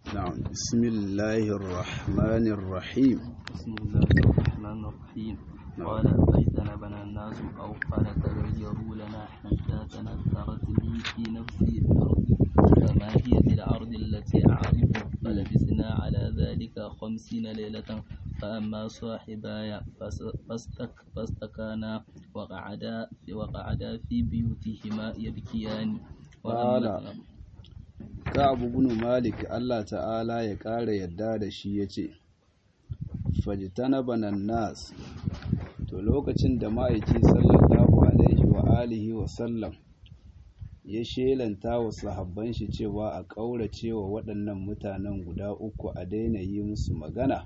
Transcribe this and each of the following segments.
نعم بسم الله الرحمن الرحيم بسم الله الرحمن الرحيم قال فاجتنبنا الناس أو قال تغيروا لنا حتى تنكرت لي في نفسي الأرض فما هي بالأرض التي أعرف فلبثنا على ذلك خمسين ليلة فأما صاحباي فس- فاستك فاستكانا وقعدا وقعدا في بيوتهما يبكيان قال Ka'ab ibn Malik Allah ta'ala ya ƙara yadda da shi yace fajtanabana nas to lokacin da ma'aiki sallallahu alaihi wa alihi wa sallam ya shelanta wa sahabban shi cewa a ƙaurace wa waɗannan mutanen guda uku a daina yi musu magana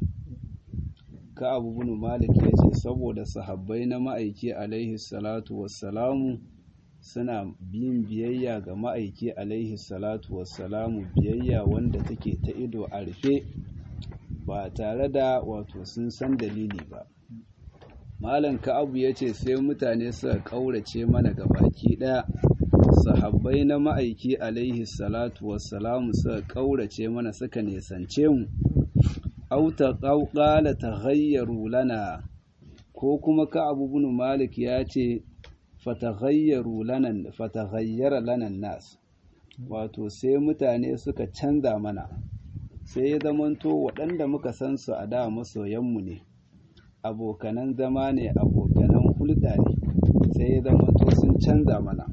Ka'ab ibn Malik yace saboda sahabbai na ma'aiki alaihi salatu wassalamu suna bin biyayya ga ma'aiki alaihi salatu wassalamu biyayya wanda take ta ido a rufe ba tare da wato sun san dalili ba malam ka'abu ya ce sai mutane suka ƙaurace mana ga baki ɗaya sahabbai na ma'aiki alaihi salatu wassalamu suka ƙaurace mana suka nesance mu auta ƙauƙala ta hayyaru lana ko kuma ka'abu bin malik ya ce fatagayyaru lanan fataghayyara lanan nas wato sai mutane suka canza mana sai ya zamanto waɗanda muka san su a da masoyanmu ne abokanan zama ne abokanan hulɗa ne sai ya zamanto sun canza mana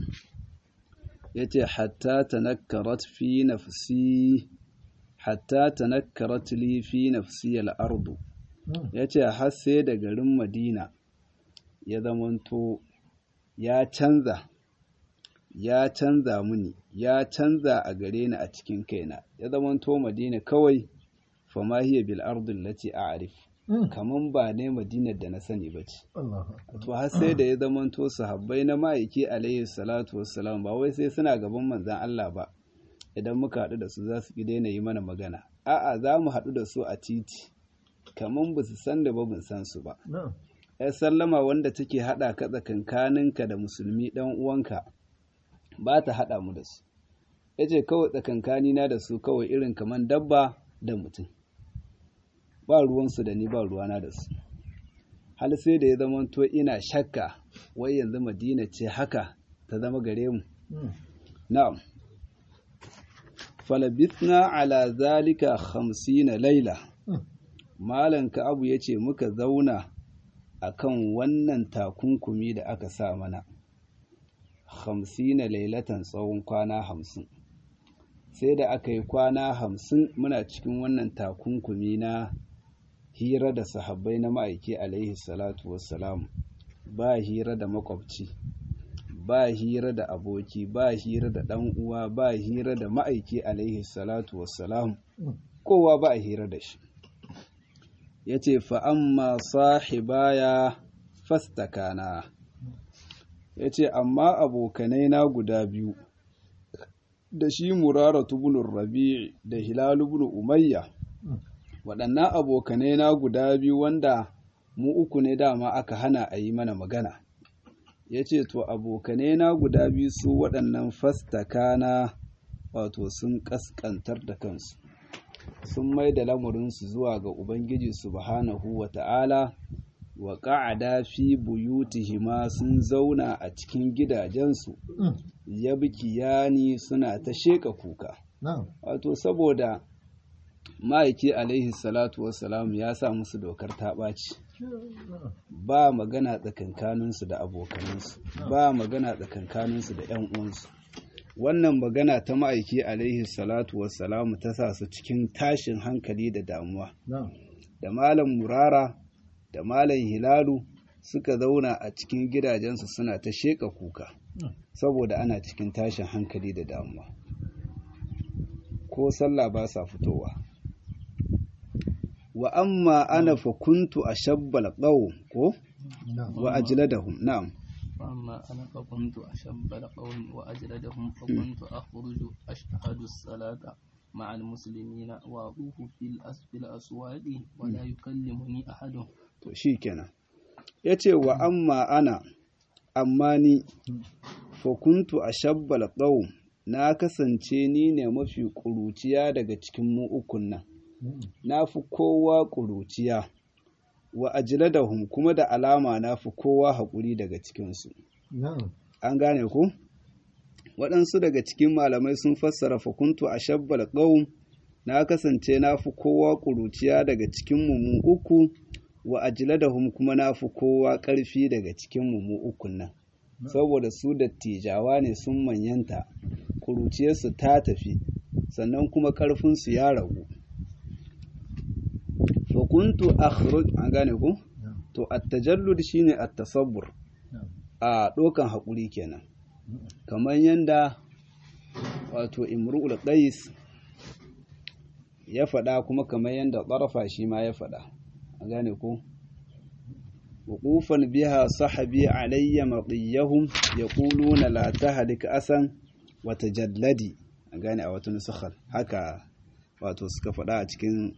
ya ce hatta tanakkarat fi nafsi hatta tanakkarat li fi nafsi al'ardu ya ce har sai da garin madina ya zamanto ya canza ya canza muni ya canza a gare ni a cikin kaina ya zamanto madina kawai fama hiya bil ardil lati a'rif kaman ba ne madinar da na sani ba ce to har sai da ya zamanto sahabbai na ma'aiki alaihi salatu wassalam ba wai sai suna gaban manzon Allah ba idan muka haɗu da su za su ki daina yi mana magana a'a za mu haɗu da su a titi kaman ba su san da ba mun san su ba ‘yar sallama wanda take haɗa ka tsakankaninka da musulmi ɗan uwanka ba ta haɗa mu da su ya ce kawai tsakankanina da su kawai irin kamar dabba da mutum ba ruwansu da ni ba ruwana da su hal sai da ya zama to ina shakka wai yanzu madina ce haka ta zama gare mu na'am falabithna ala zalika hamsina laila malam abu ya ce muka zauna akan wannan takunkumi da aka sa mana hamsina lailatan tsawon kwana hamsin sai da aka yi kwana hamsin muna cikin wannan takunkumi na hira da sahabbai na ma'aiki alaihi salatu wassalamu ba hira da makwabci ba hira da aboki ba hira da ɗan uwa ba hira da ma'aiki alaihi salatu wassalamu kowa ba hira da shi ya ce fa'amma sahibaya fastakana ya ce amma abokanai na guda biyu da shi murara tubunin rabi da hilalu bin umayya waɗannan abokanai na guda biyu wanda mu uku ne dama aka hana a yi mana magana ya ce to abokanai na guda biyu su waɗannan fastakana wato sun ƙasƙantar da kansu sun mai da lamarinsu zuwa ga Ubangiji subhanahu wa ta'ala wa ƙa'ada fi buyutihima sun zauna a cikin gidajensu ya bikiyani suna ta sheƙa kuka. Wato saboda ma'aiki alaihi salatu wassalam ya sa musu dokar ta ɓaci. Ba magana tsakankaninsu da abokanansu, ba magana tsakankaninsu da ‘yan uwansu. wannan magana ta ma'aiki alaihi salatu wassalamu ta sa su cikin tashin hankali da damuwa da malam murara da malam hilalu suka zauna a cikin gidajensu suna ta sheƙa kuka saboda ana cikin tashin hankali da damuwa ko sallah ba sa fitowa wa amma ana fa kuntu ashabbal qaw ko wa ajladahum na'am وأما أنا فكنت أشب القوم وأجلدهم فكنت أخرج أشهد الصلاة مع المسلمين وأطوف في الأس- في الأسواق ولا يكلمني أحد to shi kenan ya ce wa amma ana amma ni fakuntu a shabbal ɗau na kasance ni ne mafi ƙuruciya daga cikin mu ukun nan na fi kowa ƙuruciya wa ajladahum kuma da alama na fi kowa haƙuri daga cikinsu an gane ku waɗansu daga cikin malamai sun fassara fakuntu a shabbal ƙaum na kasance na fi kowa ƙuruciya daga cikin mu uku wa ajladahum kuma na fi kowa ƙarfi daga cikin mu ukun nan saboda su dattijawa ne sun manyanta ƙuruciyarsu ta tafi sannan kuma ƙarfinsu ya ragu fakuntu akhruj an gane ku to at-tajallud shine at-tasabbur a dokan hakuri kenan kamar yanda wato imru'ul qais ya faɗa kuma kamar yanda tsarafa shi ma ya faɗa an gane ku وقوفا بها صحبي علي مطيهم يقولون لا تهلك أسا وتجلدي gane a wata nusakhar haka wato suka faɗa a cikin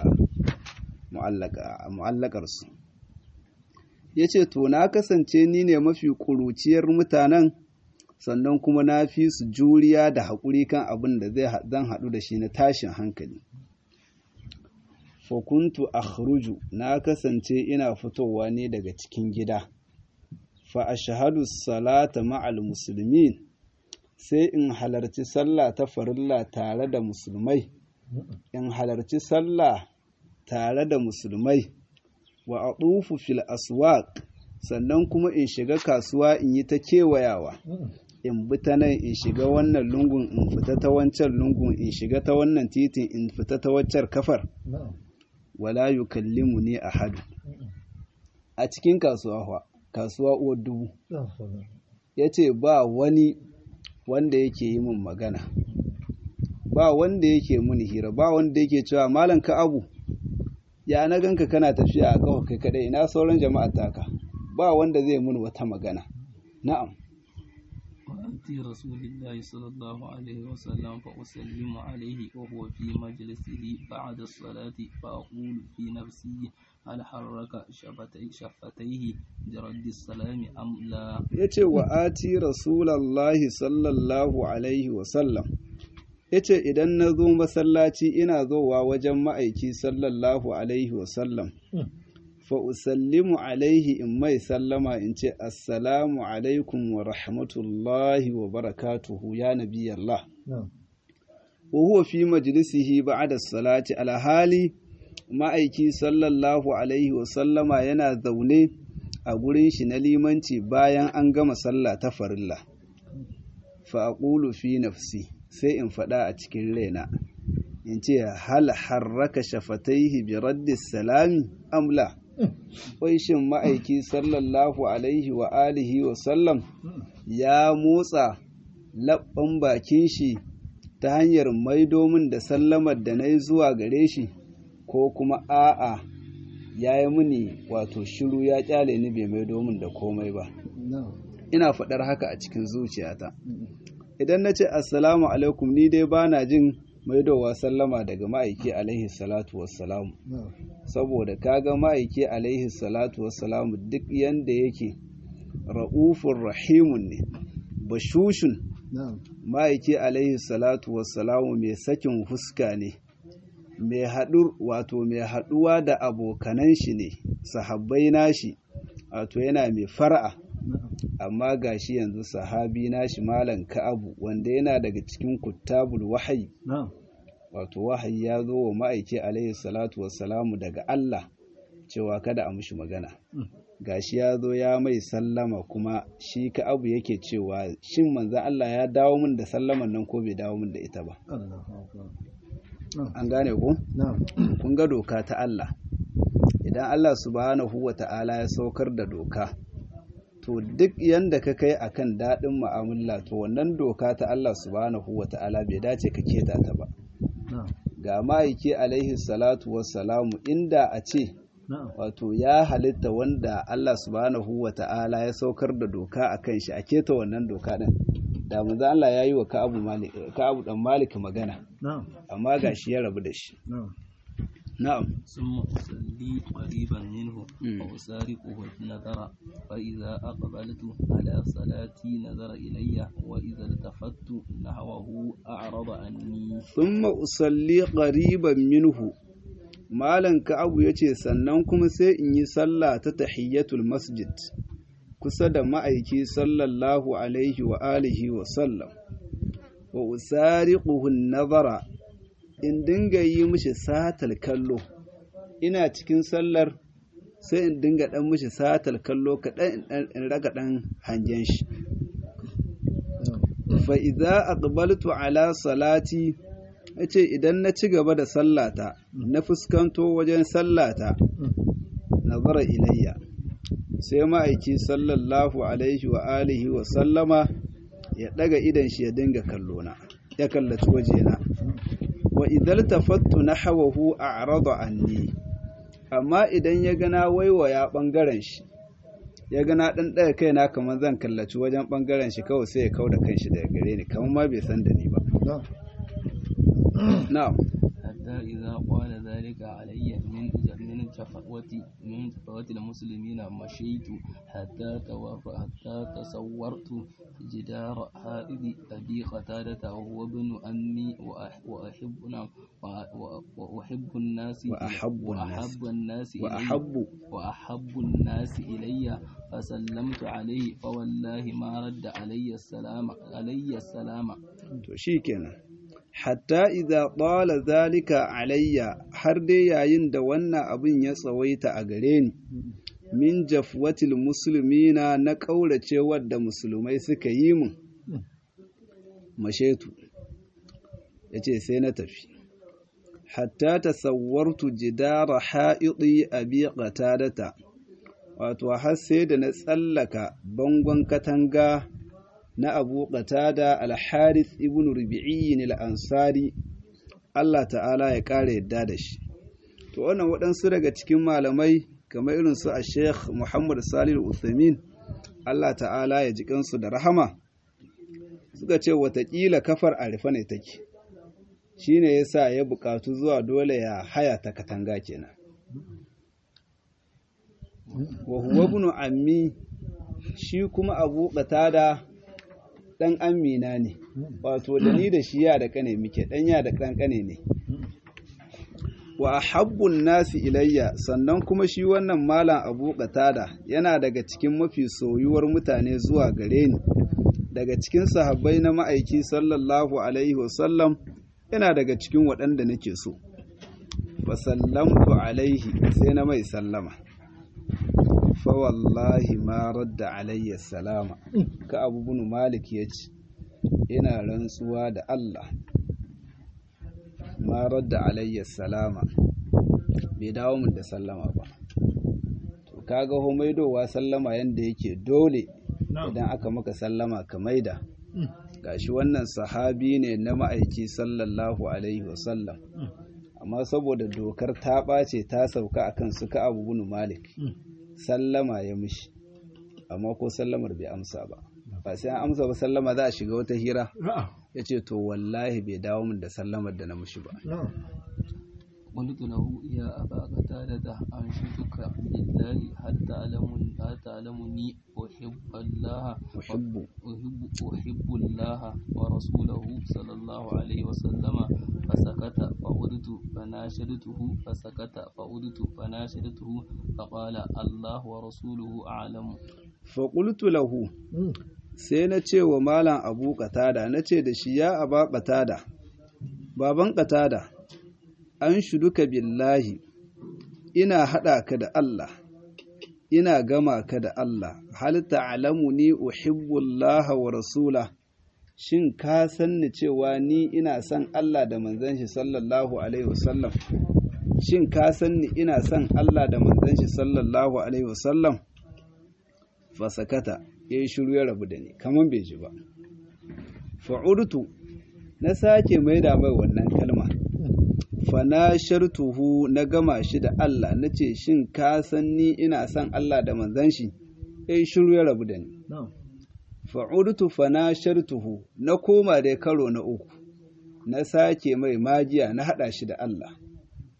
mu'allakarsu ya ce to na kasance ni ne mafi ƙuruciyar mutanen sannan kuma na fi su juriya da haƙuri kan abin da zan haɗu da shi na tashin hankali fakuntu akhruju na kasance ina fitowa ne daga cikin gida fa ashhadu salata ma'al muslimin sai in halarci sallah ta farilla tare da musulmai in halarci sallah tare da musulmai wa atufu fil aswaq sannan kuma in shiga kasuwa in yi ta kewayawa in bi ta nan in shiga wannan lungun in fita ta wancan lungun in shiga ta wannan titin in fita ta waccar kafar wala yukallimu ni ahadu a cikin kasuwa fa kasuwa uwar dubu ya ce ba wani wanda yake yi min magana ba wanda yake mun hira ba wanda yake cewa malam ka abu ya na ganka kana tafiya a kafa kai kadai ina sauran jama'a taka ba wanda zai mun wata magana na'am وأتي رسول الله صلى الله عليه وسلم فأسلم عليه وهو في مجلسه بعد الصلاة فأقول في نفسي هل حرك شفتي شفتيه برد السلام أم لا yace wa ati rasulallahi sallallahu alaihi wasallam yace idan na zo masallaci ina zowa wajen ma'aiki sallallahu alaihi wasallam fa usallimu alaihi in mai sallama in ce assalamu alaikum wa rahmatullahi wa barakatuhu ya nabi Allah wa huwa fi majlisihi ba'da salati alhali ma'aiki sallallahu alaihi wa sallama yana zaune a gurin shi na limanci bayan an gama sallah ta farilla fa aqulu fi nafsi sai in faɗa a cikin raina in ce hal harraka shafataihi bi raddi salami amla wai shin ma'aiki sallallahu alaihi wa alihi wa sallam ya motsa labban bakin shi ta hanyar maido min da sallamar da na yi zuwa gare shi ko kuma a'a ya yi mini wato shiru ya kyale ni bai maido min da komai ba ina faɗar haka a cikin zuciyata idan na ce assalamu alaikum ni dai ba na jin maidowa sallama daga ma'aiki alaihi salatu wassalamu saboda kaga ma'aiki alaihi salatu wassalamu duk yanda yake ra'ufun rahimun ne bashushun ma'aiki alaihi salatu wassalamu mai sakin fuska ne mai haɗur wato mai haɗuwa da abokanan shi ne sahabbai nashi wato yana mai fara'a amma gashi yanzu sahabi nashi malam ka'abu wanda yana daga cikin kuttabul wahayi wato wahayi ya zo wa ma'aiki alaihi salatu wassalamu daga Allah cewa kada a mushi magana gashi ya zo ya mai sallama kuma shi ka'abu yake cewa shin manzan Allah ya dawo min da sallaman nan ko bai dawo min da ita ba an gane ku kun ga doka ta Allah idan Allah subhanahu wa ta'ala ya saukar da doka to duk yanda ka kai akan daɗin mu'amala to wannan doka ta Allah subhanahu wa ta'ala bai dace ka keta ta ba ga ma'aiki alaihi salatu wassalamu inda a ce wato ya halitta wanda Allah subhanahu wa ta'ala ya saukar da doka a kan shi a keta wannan doka ɗin da manzo Allah ya yi wa Ka'abu dan Malik magana amma ga shi ya rabu da shi na'am ثم أصلي قريبا منه مم. وأسارقه النظر فإذا أقبلت على صلاتي نظر إلي وإذا التفت نحوه أعرض عني thumma usalli qariban minhu malan ka'abu yace sannan kuma sai in yi sallah ta tahiyyatul masjid kusa da ma'aiki sallallahu alaihi wa alihi wa sallam wa usariquhu nazara in dinga yi mishi satal kallo ina cikin sallar sai in dinga dan mishi satal kallo kaɗan in ɗan- in raga ɗan hangen shi fa idza aqbaltu ala salati yace idan na ci gaba da sallata na fuskanto wajen sallata nazara ilayya sai ma'aiki sallallahu alaihi wa alihi wa sallama ya daga idan shi ya dinga kallona ya kallaci wajena wa idal tafattu nahwahu a'rada anni amma idan ya gana waiwaya bangaren shi ya gana dan ɗaga kaina kamar zan kallaci wajen bangaren shi kawai sai ya kauda kanshi daga gare ni kamar ma bai san da ni ba na'am حتى إذا قال ذلك علي من من جفوة من جفوة المسلمين مشيت حتى توف حتى تصورت جدار حائض أبي قتادة وهو ابن أمي وأح- وأحبنا وأ- وأ- وأحب الناس وأحب الناس. وأحب الناس إلي وأحب وأحب الناس إلي فسلمت عليه فوالله ما رد علي السلام علي السلام to shikenan hatta idza qala zalika alayya har dai yayin da wannan abin ya tsawaita a gare ni min jafwatil muslimina na kaurace wadda musulmai suka yi mun mashetu yace sai na tafi hatta tasawwartu jidara ha'idi abi qatadata wato har sai da na tsallaka bangon katanga na abu qatada al-harith ibn rubi'i al-ansari Allah ta'ala ya ƙara yadda da shi to wannan waɗansu daga cikin malamai kamar irin su a sheikh muhammad salih uthamin Allah ta'ala ya ji kansu da rahama suka ce watakila kafar a rufe ne take shine yasa ya buƙatu zuwa dole ya haya ta katanga kenan wa huwa ibn ammi shi kuma abu qatada dan amina ne wato da ni da shi ya da kane muke dan ya da kan kane ne wa ahabbun nasi ilayya sannan kuma shi wannan malam abu qatada yana daga cikin mafi soyuwar mutane zuwa gare ni daga cikin sahabbai na ma'aiki sallallahu alaihi wasallam yana daga cikin waɗanda nake so fa sallamtu alaihi sai na mai sallama fa wallahi ma radda alayya salama ka abu bin malik ya ce ina rantsuwa da Allah ma radda alayya salama bai dawo min da sallama ba to kaga homaidowa sallama yanda yake dole idan aka maka sallama ka maida gashi wannan sahabi ne na ma'aiki sallallahu alaihi wasallam amma saboda dokar ta ɓace ta sauka akan suka abu bin malik sallama ya mishi amma ko sallamar bai amsa ba ba sai an amsa ba sallama za a shiga wata hira ya ce to wallahi bai dawo min da sallamar da na mishi ba قلت له يا أبا قتادة أنشدك بالله هل تعلم هل تعلمني أحب الله أحب أحب أحب الله ورسوله صلى الله عليه وسلم فسكت فعدت فناشدته فسكت فعدت فناشدته فقال الله ورسوله أعلم faƙultu lahu sai na ce wa malam abu qatada na ce da shi ya aba qatada baban qatada an shuduka billahi ina haɗa ka da Allah ina gama ka da Allah hal ta'lamu ni uhibbullaha wa rasula shin ka san ni cewa ni ina son Allah da manzon shi sallallahu alaihi wasallam shin ka san ni ina son Allah da manzon shi sallallahu alaihi wasallam fasakata ya yi shiru ya rabu da ni kamar bai ji ba fa'urtu na sake maida mai wannan kalma fana shartuhu na gama shi da Allah na ce shin ka san ni ina son Allah da manzan shi ya yi shiru ya rabu da ni fa'urtu fana shartuhu na koma da karo na uku na sake mai magiya na haɗa shi da Allah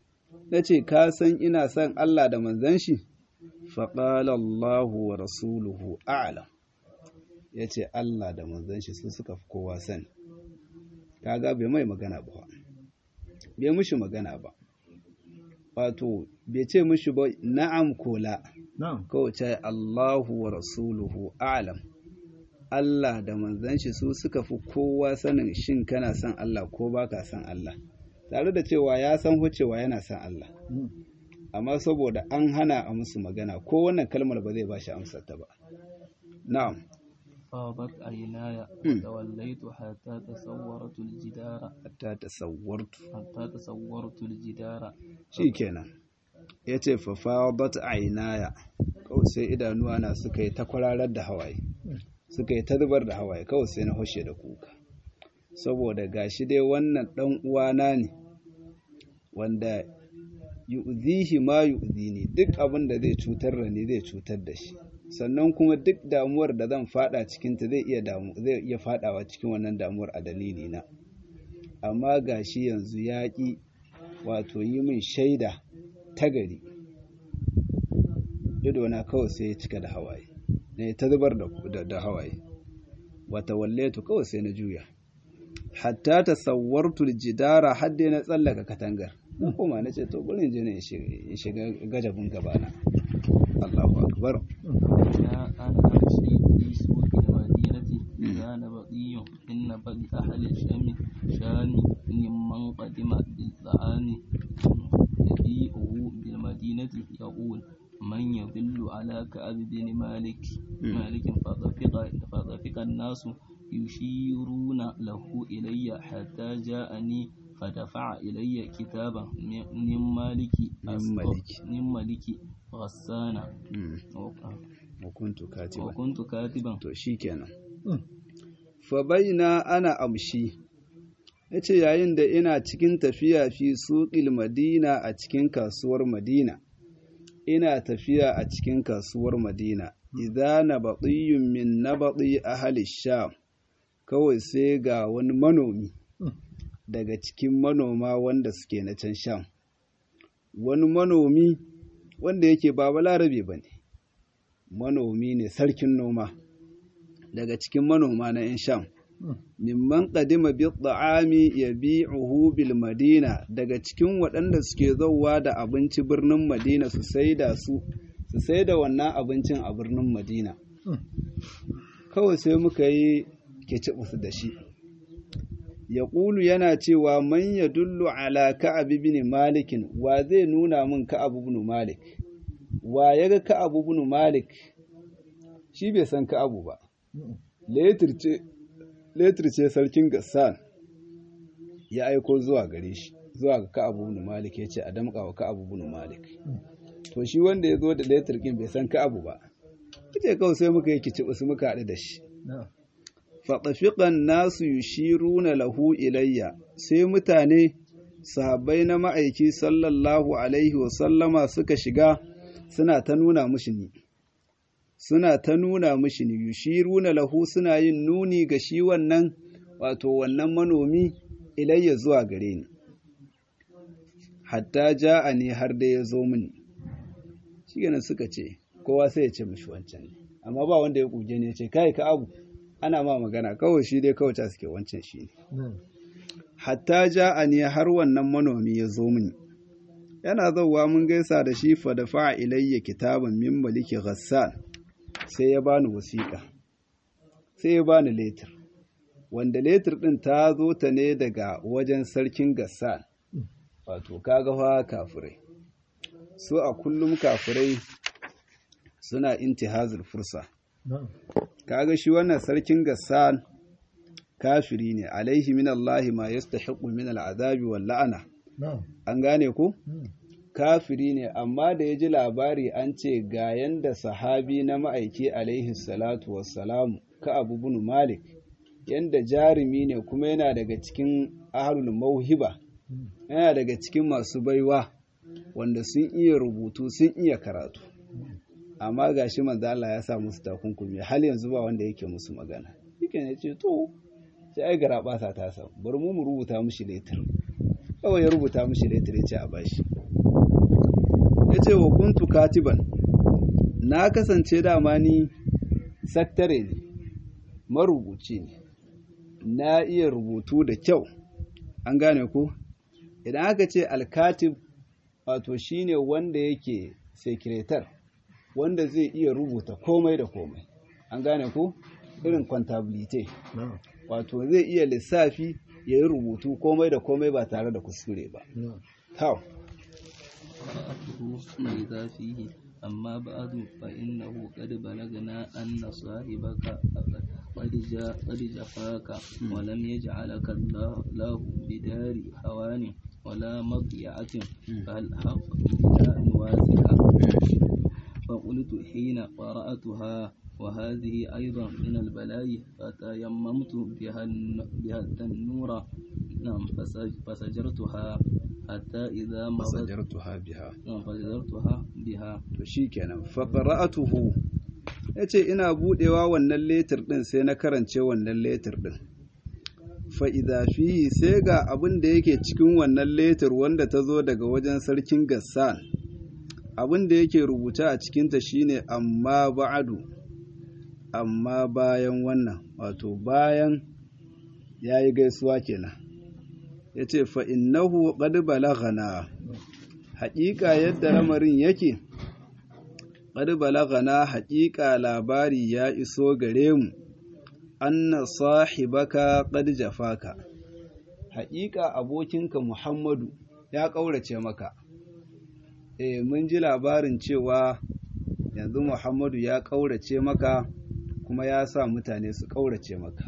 na ce ka san ina son Allah da manzan shi faƙala Allahu wa rasuluhu a'lam ya ce Allah da manzan shi su suka fi kowa sani kaga bai mai magana ba bai mushi magana ba wato bai ce mushi ba na'am ko la kawai ce Allahu wa rasuluhu a'lam Allah da manzan shi su suka fi kowa sanin shin kana son Allah ko baka son Allah tare da cewa ya san cewa yana son Allah amma saboda an hana a musu magana ko wannan kalmar ba zai ba shi amsar ta ba na'am فاضت عيناي وتوليت حتى تصورت الجدار hatta tasawwartu حتى تصورت الجدار shikenan yace fa fadat aynaya kawai sai idanuwa na suka yi ta kwararar da hawaye suka yi ta zubar da hawaye kawai sai na hoshe da kuka saboda gashi dai wannan dan uwana ne wanda yu'zihi ma yu'zini duk abin da zai cutar da ni zai cutar da shi sannan kuma duk damuwar da zan fada cikin ta zai iya damu zai iya fadawa cikin wannan damuwar a dalili na amma gashi yanzu ya ki wato yi min shaida ta gari ido na kawai sai ya cika da hawaye ne ta zubar da da hawaye wata walletu kawai sai na juya hatta tasawwartu aljidara hadde na tsallaka katangar kuma na ce to bari je ne in shiga gajabin gabana Allahu akbar لا أنا أمشي في سوق المدينة إذا نبطي إن بغي أهل الشام شام ممن قدم بالطعام يبيعه بالمدينة يقول من يدل على كعب بن مالك مالك فطفق فطفق الناس يشيرون له إلي حتى جاءني فدفع إلي كتابا من مالك من مالك. من مالك غسان hukuntu katiba وكنت كاتبا to shikenan fa baina ana amshi yace yayin da ina cikin tafiya fi suqil madina a cikin kasuwar madina ina tafiya a cikin kasuwar madina idza nabatiyyun min nabati ahli sham kawai sai ga wani manomi daga cikin manoma wanda suke na can sham wani manomi wanda yake ba balarabe ba ne manomi ne sarkin noma daga cikin manoma na 'yan sham mimman qadima bi ta'ami yabi'uhu bil madina daga cikin waɗanda suke zauwa da abinci birnin madina su saida su su saida wannan abincin a birnin madina kawai sai muka yi kicibus da shi ya ƙulu yana cewa man ya dullu ala ka'ab ibn malikin wa zai nuna min ka'ab ibn malik wa ya ga ka'ab ibn malik shi bai san ka'abu ba letir ce sarkin gassan ya aiko zuwa gare shi zuwa ga ka'ab ibn malik ya ce a damƙa wa ka'ab ibn malik to shi wanda ya zo da letir kin bai san ka'abu ba kace kawai sai muka yi kici su muka haɗu da shi faɗafiƙan nasu yushiruna lahu ilayya sai mutane sahabbai na ma'aiki sallallahu alaihi wasallama suka shiga suna ta nuna mushi ni suna ta nuna mushi ni yushiruna lahu suna yin nuni ga shi wannan wato wannan manomi ilayya zuwa gare ni hatta ja'a ne har da ya zo mini shi suka ce kowa sai ya ce mishi wancan ne amma ba wanda ya kuje ne ya ce kai ka abu ana ma magana kawai shi dai kawai ta suke wancan shi ne hatta ja ne har wannan manomi ya zo mini yana zauwa mun gaisa da shi fa da fa'a ilayya kitaban min maliki ghassan sai ya bani wasiƙa sai ya bani letir wanda letir din ta zo ta ne daga wajen sarkin gassan wato kaga fa kafirai su a kullum kafirai suna intihazul fursa kaga shi wannan sarkin gassan kafiri ne alaihi min Allah ma yastahiqu min al'adabi wal la'ana an gane ku kafiri ne amma da ya ji labari an ce ga yanda sahabi na ma'aiki alaihi salatu wassalamu ka abu bin malik yanda jarumi ne kuma yana daga cikin ahlul mauhiba yana daga cikin masu baiwa wanda sun iya rubutu sun iya karatu amma ga shi manzo Allah ya sa musu takunkumi hal yanzu ba wanda yake musu magana yake ne ce to sai ai gara basa ta sa bari mu mu rubuta mishi letter kawai ya rubuta mishi letter ya ce a bashi yace wa kuntu katiban na kasance dama ni saktare ne marubuci ne na iya rubutu da kyau an gane ko idan aka ce alkatib wato shine wanda yake sekretar wanda zai iya rubuta komai da komai an gane ko irin kwantabilite wato zai iya lissafi ya yi rubutu komai da komai ba tare da kuskure ba How? قرأته إذا فيه أما بعد فإنه قد بلغنا أن صاحبك قد جاء قد جفاك ولم يجعلك الله له بدار هوان ولا مضيعة فالحق إلى نواسك فقلت حين قرأتها وهذه أيضا من البلاء فتيممت بها الن- بها التنور نعم فسج- فسجرتها حتى إذا مضت fasajartuha biha نعم فسجرتها بها to shikenan fa qara'atuhu yace ina budewa wannan letter din sai na karance wannan letter din fa idza fihi sai ga abin da yake cikin wannan letter wanda ta zo daga wajen sarkin Gassan abin da yake rubuta a cikin ta shine amma ba'adu amma bayan wannan wato bayan yayi gaisuwa kenan yace fa innahu qad balaghana haƙiƙa yadda lamarin yake qad balagana haƙiƙa labari ya iso gare mu anna sahibaka qad jafaka haƙiƙa abokinka Muhammadu ya ƙaurace maka eh mun ji labarin cewa yanzu Muhammadu ya ƙaurace maka kuma ya sa mutane su ƙaurace maka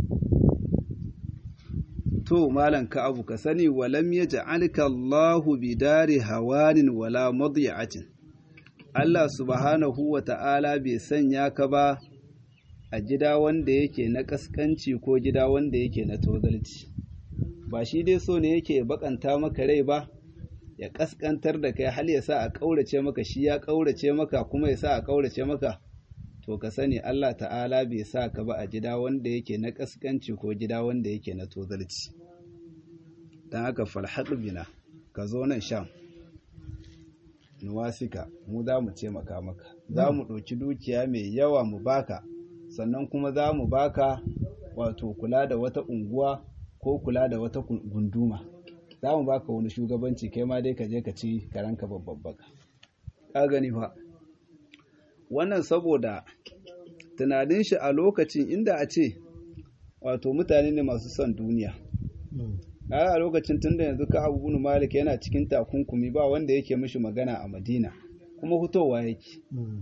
to malam ka abu ka sani walam yaj'alka Allahu bidari hawanin wala madiya'atin Allah subhanahu wa ta'ala bai sanya ka ba a gida wanda yake na kaskanci ko gida wanda yake na tozalci ba shi dai so ne yake bakanta maka rai ba ya kaskantar da kai hal ya sa a ƙaurace maka shi ya ƙaurace maka kuma ya sa a ƙaurace maka to ka sani Allah ta'ala bai sa ka ba a gida wanda yake na kaskanci ko gida wanda yake na tozalci don haka falhaɗu bina ka zo nan sham nuwasika mu za mu taimaka maka za mu ɗauki dukiya mai yawa mu baka sannan kuma za mu baka wato kula da wata unguwa ko kula da wata gunduma za mu baka wani shugabanci kai ma dai ka je ka ci karanka babbabbaka ka gani fa wannan saboda tunanin shi a lokacin inda a ce wato mutane ne masu son duniya a lokacin tunda yanzu ka abu bunu malik yana cikin takunkumi ba wanda yake mishi magana a madina kuma hutowa yake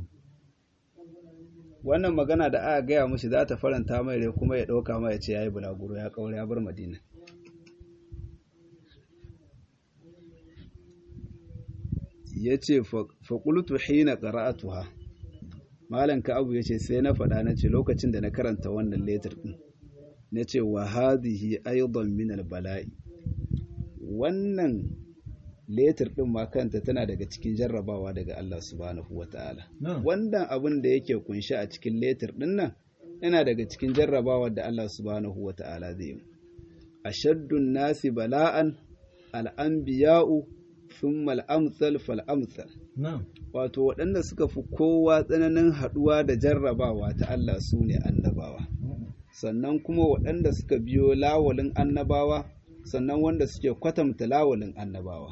wannan magana da aka gaya mishi za ta faranta mai rai kuma ya ɗauka mai ya ce ya yi bulaguro ya ƙaura ya bar madina ya ce faƙultu hina ƙara'atuha malam ka abu ya ce sai na faɗa na ce lokacin da na karanta wannan letter ɗin na ce wa hadhihi aidan min bala'i wannan letter din ma kanta tana daga cikin jarrabawa daga Allah subhanahu wataala wannan abin da yake kunshi a cikin letter din nan yana daga cikin jarrabawa da Allah subhanahu wataala zai yi ashaddun nasi bala'an al-anbiya'u thumma al-amsal fal-amsal wato waɗanda suka fi kowa tsananin haɗuwa da jarrabawa ta Allah su ne annabawa sannan kuma waɗanda suka biyo lawalin annabawa sannan wanda suke kwatanta lawalin annabawa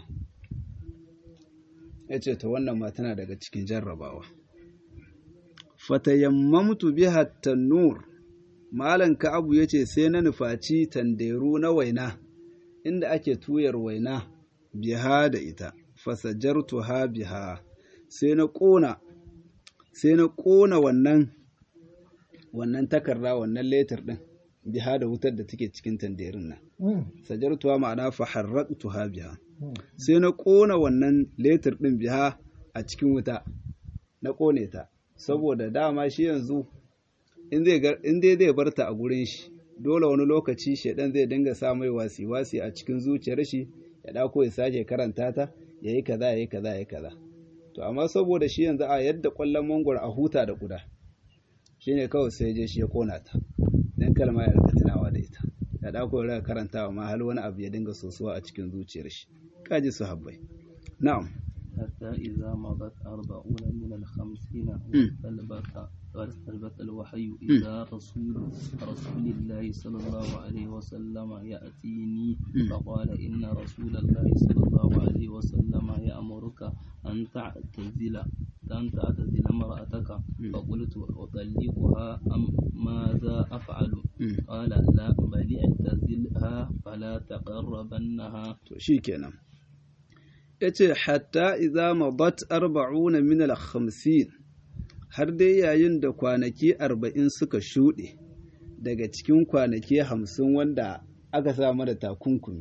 ya ce ta wannan ma tana daga cikin jarrabawa fatayammamtu biha tannur malam ka'abu ya ce sai na nufaci tanderu na waina inda ake tuyar waina biha da ita fasajartu ha biha sai na ƙona sai na ƙona wannan wannan takarda wannan letter din biha da wutar da take cikin tanderin nan sajartuwa ma'ana fa harraqtuha biha sai na kona wannan letter din biha a cikin wuta na kone ta saboda dama shi yanzu in zai in dai zai barta a gurin shi dole wani lokaci shedan zai dinga sa mai wasi wasi a cikin zuciyar shi ya dako ya sake karanta ta yayi kaza yayi kaza yayi kaza to amma saboda shi yanzu a yadda kwallon mangwaro a huta da guda shine kawai sai je shi ya kona ta dan kalma ya rika tunawa da ita ya dauko ya karantawa ma hal wani abu ya dinga sosuwa a cikin zuciyar shi kaji su habbai na'am حتى حتى إذا مضت أربعون من الخمسين واستلبت واستلبت الوحي إذا رسول رسول الله صلى الله عليه وسلم يأتيني فقال إن رسول الله صلى الله عليه وسلم يأمرك أن تعتزل أن تعتزل امرأتك فقلت أطلقها أم ماذا أفعل قال لا بل اعتزلها فلا تقربنها شيكنا yace hatta idza madat arba'una min al-khamsin har dai yayin da kwanaki arba'in suka shuɗe daga cikin kwanaki hamsin wanda aka sa da takunkumi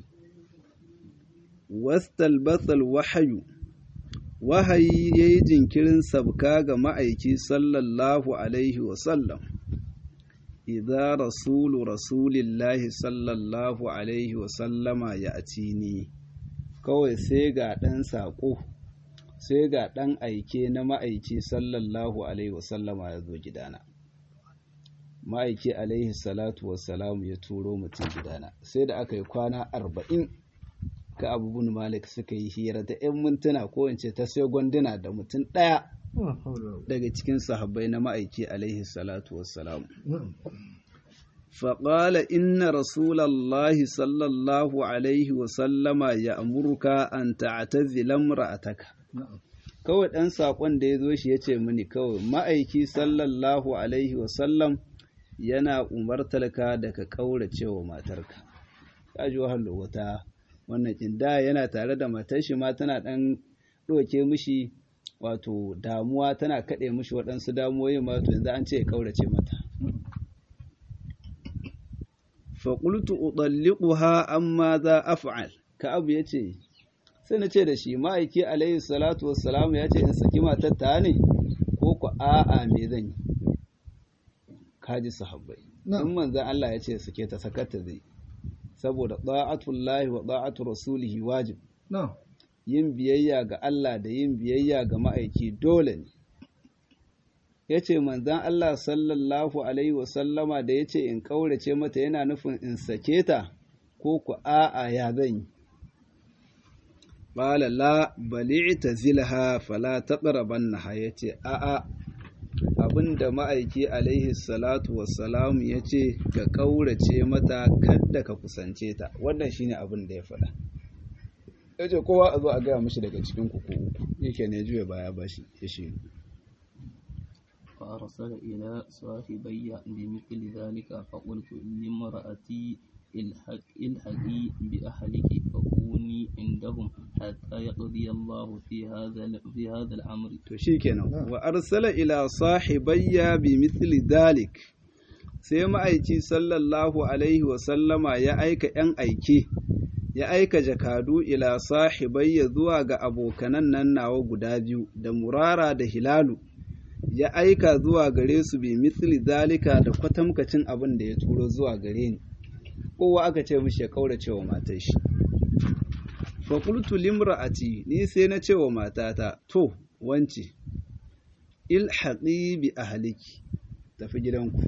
wastalbatsal wahayu wahayi ya yi jinkirin sabka ga ma'aiki sallallahu alaihi wasallam idza rasulu rasulillahi sallallahu alaihi wasallama ya atini kawai sai ga ɗan saƙo sai ga ɗan aike na ma'aiki sallallahu alaihi wasallama ya zo gidana ma'aiki alaihi salatu wassalamu ya turo mutum gidana sai da aka yi kwana arba'in ka abubuwan malik suka yi hira da 'yan mintuna ko in ce ta sai gwanduna da mutum ɗaya daga cikin sahabbai na ma'aiki alaihi salatu wassalamu فقال إن رسول الله صلى الله عليه وسلم يأمرك أن تعتزل امرأتك kawai ɗan saƙon da ya zo shi ya ce mini kawai ma'aiki sallallahu alaihi wasallam yana umartarka da ka ƙaurace wa matarka ka ji wahala wata wannan inda yana tare da matar shi ma tana ɗan ɗauke mishi wato damuwa tana kaɗe mishi waɗansu damuwoyi ma to yanzu an ce ya ƙaurace mata faƙultu uɗalliƙuha amma za af'al ka abu ya ce sai na ce da shi ma'aiki alaihi salatu wassalamu ya ce in saki matar ta ne ko ku a'a me zan yi kaji sahabbai in manzan Allah ya ce sake ta sakata zai saboda ta'atullahi wa ta'atu rasulihi wajib yin biyayya ga Allah da yin biyayya ga ma'aiki dole ne ya ce manzan Allah sallallahu Alaihi wasallama da ya ce in ƙaurace mata yana nufin in sake ta ko ku a'a ya zan yi. Bala la bali ta zilha fala ta ƙaraban na ya ce a'a abinda ma'aiki alaihi salatu wassalamu ya ce ka ƙaurace mata kadda ka kusance ta wannan shine abin da ya faɗa. Ya ce kowa a zo a gaya mashi daga cikin kuku yake ne juya baya bashi ya shi. فأرسل إلى صاحبي بمثل ذلك فقلت لامرأتي الحقي بأهلك فكوني عندهم حتى يقضي الله في هذا في هذا الأمر. تشيكنا وأرسل إلى صاحبي بمثل ذلك sai ma'aiki sallallahu alaihi wasallama ya aika ‘yan aike, ya aika jakadu ila sahibayya zuwa ga abokanan nan nawa guda biyu da murara da hilalu. ya aika zuwa gare su bi misli zalika da kwatamkacin abin da ya turo zuwa gare ni kowa aka ce mishi ya kaurace wa matar shi fa qultu limra'ati ni sai na ce wa matata to wance ilhaqi bi ahliki tafi gidanku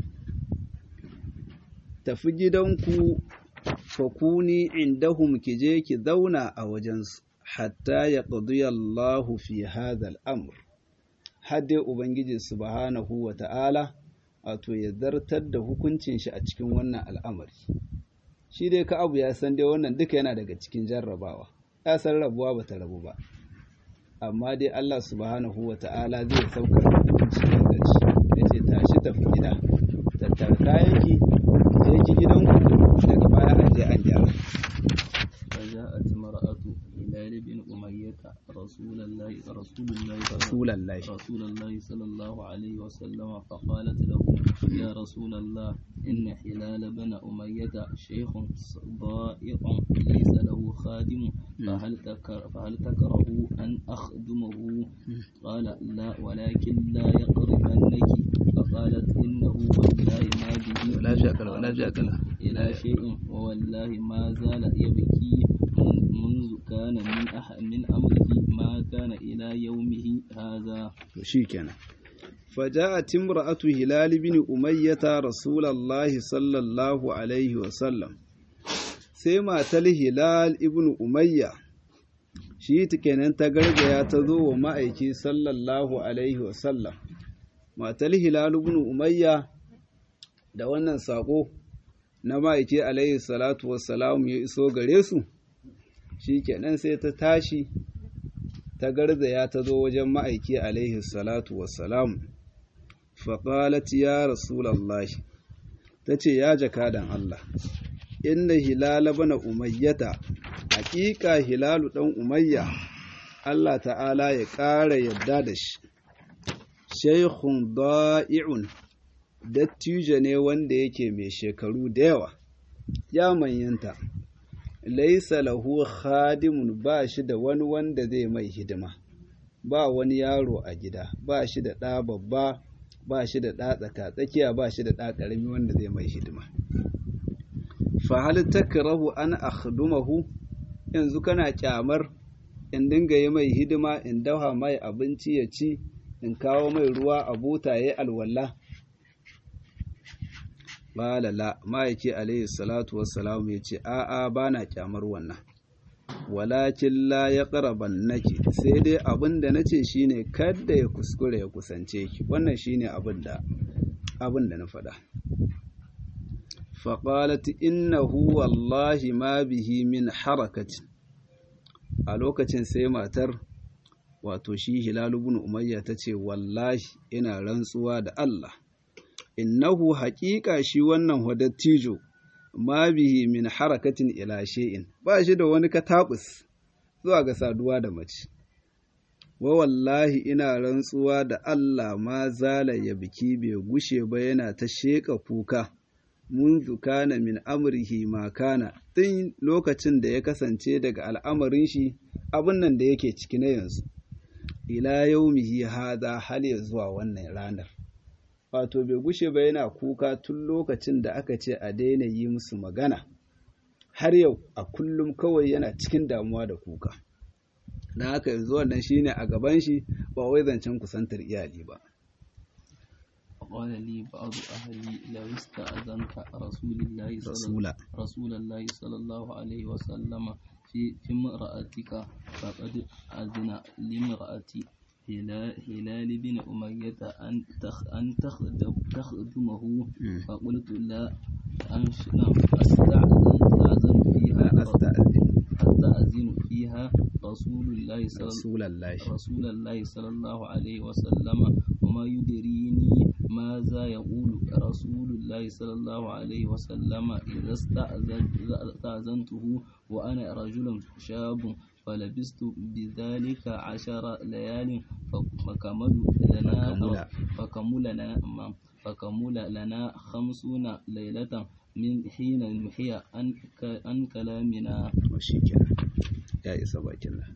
tafi gidanku fa kuni indahum ki je ki zauna a wajensu hatta ya Allahu fi hadha al-amr har dai Ubangiji subhanahu wa ta'ala wato ya zartar da hukuncin shi a cikin wannan al'amari. Shi dai ka abu ya san dai wannan duka yana daga cikin jarrabawa, ya san rabuwa ba ta rabu ba. Amma dai Allah subhanahu wa ta'ala zai saukar da hukunci da ƙarshe, ya ce tashi tafi gida, tattara kayanki, je ki gidanku daga baya an je an gyara. فجاءت امرأة هلال بن أمية رسول الله رسول الله رسول الله رسول الله صلى الله عليه وسلم فقالت له يا رسول الله إن هلال بن أمية شيخ ضائق ليس له خادم فهل تكر فهل تكره أن أخدمه قال لا ولكن لا يقربنك فقالت إنه والله ما به ولا شكل ولا شكل إلى شيء ووالله ما زال يبكي منذ كان من أح من أمره ما كان إلى يومه هذا شيكنا فجاءت امرأة هلال بن أمية رسول الله صلى الله عليه وسلم سيما تل هلال ابن أمية shi kenan ta gargaya ta zo wa ma'aiki sallallahu alaihi wasallam matar hilal ibn umayya da wannan sako na ma'aiki alaihi salatu wassalam ya iso gare su shi kenan sai ta tashi ta garzaya ta zo wajen ma'aiki alaihi salatu wassalam faƙalat ya rasulallahi ta ce ya jakadan Allah inna hilala bana umayyata haƙiƙa hilalu ɗan umayya Allah ta'ala ya ƙara yadda da shi shaikhun da'i'un dattijo ne wanda yake mai shekaru da yawa ya manyanta laisa lahu khadimun ba shi da wani wanda zai mai hidima ba wani yaro a gida ba shi da ɗa babba ba shi da ɗa tsaka tsakiya ba shi da ɗa ƙarami wanda zai mai hidima fa hal takrahu an akhdumahu yanzu kana kyamar in dinga yi mai hidima in dafa mai abinci ya ci in kawo mai ruwa a buta yayi alwala Bala la ma'aiki alaihi salatu wassalam ya ce a'a ba na kyamar wannan walakin la ya ƙaraban nake sai dai abin da na ce shi ne kadda ya kuskure ya kusance ki wannan shi ne abin da na faɗa faƙalat innahu wallahi ma bihi min harakatin a lokacin sai matar wato shi hilalu bin umayya ta ce wallahi ina rantsuwa da Allah innahu haƙiƙa shi wannan wadattijo ma bihi min harakatin ila shay'in ba shi da wani katabus zuwa ga saduwa da mace wa wallahi ina rantsuwa da Allah ma zala ya biki bai gushe ba yana ta sheƙa kuka munzu kana min amrihi ma kana tun lokacin da ya kasance daga al'amarin shi abin nan da yake ciki na yanzu ila yaumihi hada hal ya zuwa wannan ranar wato bai gushe ba yana kuka tun lokacin da aka ce a daina yi musu magana har yau a kullum kawai yana cikin damuwa da kuka na haka yanzu wannan shine a gaban shi ba wai zancen kusantar iyali ba قال لي بعض أهلي لو استأذنت رسول الله صلى رسول رسول الله صلى الله عليه وسلم في في امرأتك فقد أذن لامرأتي هلال, هلال بن أمية أن تخ أن تخدم تخدمه فقلت لا أنش نعم أستأذن أستأذن فيها أستأذن أستأذن فيها رسول الله صلى رسول الله رسول الله صلى الله عليه وسلم وما يدريني ماذا يقول رسول الله صلى الله عليه وسلم إذا استأذن- إذا استأذنته وأنا رجل شاب فلبست بذلك عشر ليال فكمل لنا فكمل. فكمل لنا فكمل لنا خمسون ليلة من حين نحي عن ك- عن كلامنا shi kenan ya isa bakin nan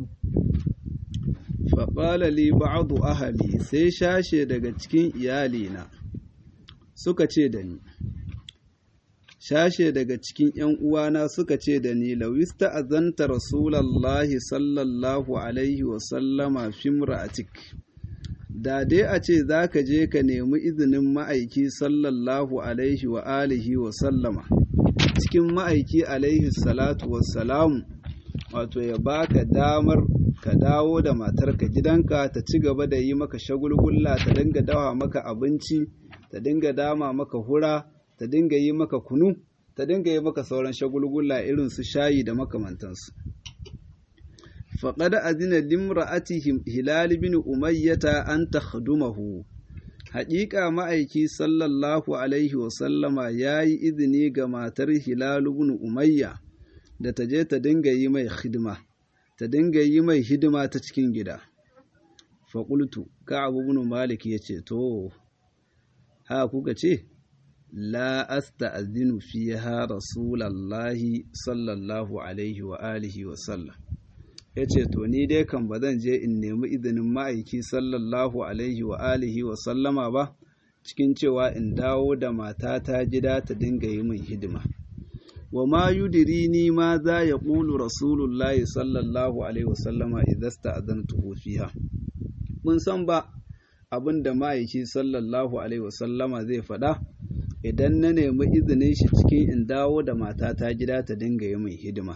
faƙala li ba'adu ahali sai shashe daga cikin iyalina suka ce da ni shashe daga cikin ‘yan uwana suka ce da ni lawista azanta rasulallahi sallallahu alaihi wasallama fimra'atik da dai a ce za ka je ka nemi izinin ma'aiki sallallahu alaihi wa alihi wa sallama cikin ma'aiki alaihi salatu wassalamu wato ya baka damar ka dawo da matarka gidanka ta ci gaba da yi maka shagulgulla ta dinga dawa maka abinci ta dinga dama maka hura ta dinga yi maka kunu ta dinga yi maka sauran shagulgulla irin su shayi da makamantansu faƙada azina limra'ati hilal bin umayyata an takhdumahu haƙiƙa ma'aiki sallallahu alaihi wasallama ya yi izini ga matar hilal bin umayya da ta je ta dinga yi mai hidima ta dinga yi mai hidima ta cikin gida faƙultu ka abu bin malik ya ce to ha kuka ce la asta'zinu fiha rasulallahi sallallahu alaihi wa alihi wa sallam ya ce to ni dai kan ba zan je in nemi izinin ma'aiki sallallahu alaihi wa alihi wa sallama ba cikin cewa in dawo da matata gida ta dinga yi min hidima wa ma yudirini ma za ya ƙulu rasulullahi sallallahu alaihi wa sallama idan sta'azantuhu fiha mun san ba abin da ma'aiki sallallahu alaihi wa sallama zai faɗa idan na nemi izinin shi cikin in dawo da matata gida ta dinga yi min hidima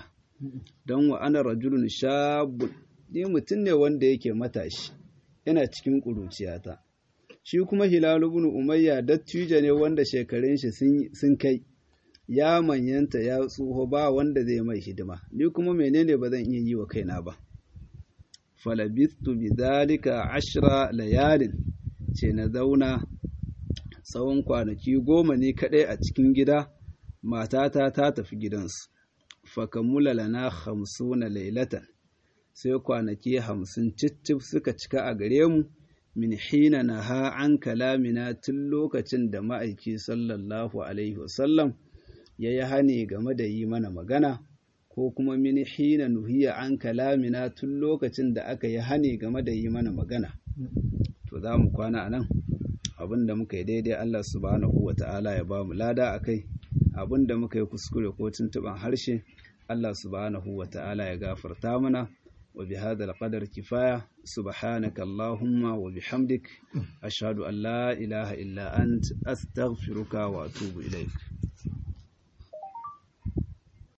don wa ana rajulun shabun ni mutum ne wanda yake matashi yana cikin ƙuruciyata shi kuma hilalu bin umayya dattijo ne wanda shekarun shi sun kai ya manyanta ya tsoho ba wanda zai mai hidima ni kuma menene ba zan iya yi wa kaina ba falabistu bidhalika ashra layalin ce na zauna tsawon kwanaki goma ne kadai a cikin gida matata ta tafi gidansu fakamula lana hamsuna lailatan sai kwanaki hamsin cicif suka cika a gare mu min hina na ha an kalamina tun lokacin da ma'aiki sallallahu alaihi wasallam ya yi hani game da yi mana magana ko kuma min hina nuhiya an kalamina tun lokacin da aka yi hani game da yi mana magana to za mu kwana a nan abin da muka yi daidai Allah subhanahu wa ta'ala ya ba mu lada a kai abin da muka yi kuskure ko tuntuɓan harshe Allah subhanahu wa ta'ala ya gafarta mana وبهذا القدر كفاية سبحانك اللهم وبحمدك أشهد أن لا إله إلا أنت أستغفرك وأتوب إليك